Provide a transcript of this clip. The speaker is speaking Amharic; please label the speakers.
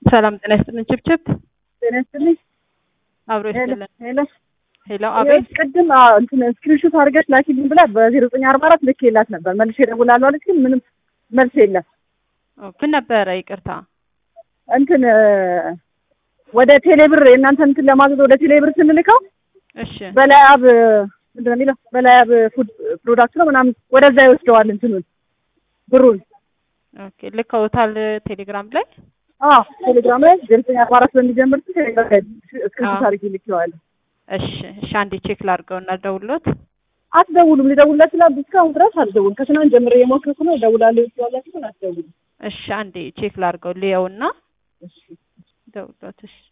Speaker 1: ሰላም ጤና ይስጥልን። ችብችብ
Speaker 2: ጤና ይስጥልኝ።
Speaker 1: አብሮ ይስጥልን።
Speaker 2: ሄሎ
Speaker 1: ሄሎ፣ አቤት።
Speaker 2: ቅድም አዎ፣ እንትን ስክሪንሾት አድርገሽ ላኪልኝ ብላ በዜሮ ዘጠኝ አርባ አራት ልክ የላት ነበር መልሼ እደውላለሁ አለች፣ ግን ምንም መልስ የለም።
Speaker 1: ምን ነበረ? ይቅርታ።
Speaker 2: እንትን ወደ ቴሌብር የእናንተ እንትን ለማዘዝ ወደ ቴሌብር ስንልከው
Speaker 1: እሺ፣
Speaker 2: በላይ አብ ምንድን ነው የሚለው በላይ አብ ፉድ ፕሮዳክት ነው ምናምን ወደዛ ይወስደዋል እንትኑን ብሩን።
Speaker 1: ኦኬ። ልከውታል ቴሌግራም ላይ።
Speaker 2: አዎ ቴሌግራም ላይ ዜሮ ዘጠኝ አርባ አራት በሚጀምር ቴሌግራም ላይ ስክሪንሾት አድርጌ ልኬዋለሁ።
Speaker 1: እሺ፣ እሺ። አንዴ ቼክ ላድርገውና ደውሎት
Speaker 2: አትደውሉም። ሊደውልላት ስላሉ እስካሁን ድረስ አልደውልም። ከትናንት ጀምሬ የሞከርኩ ነው። እደውላለሁ ስላላችሁ ግን አትደውሉም።
Speaker 1: እሺ፣ አንዴ ቼክ ላድርገው ልየውና
Speaker 2: እሺ
Speaker 1: ደውሎት። እሺ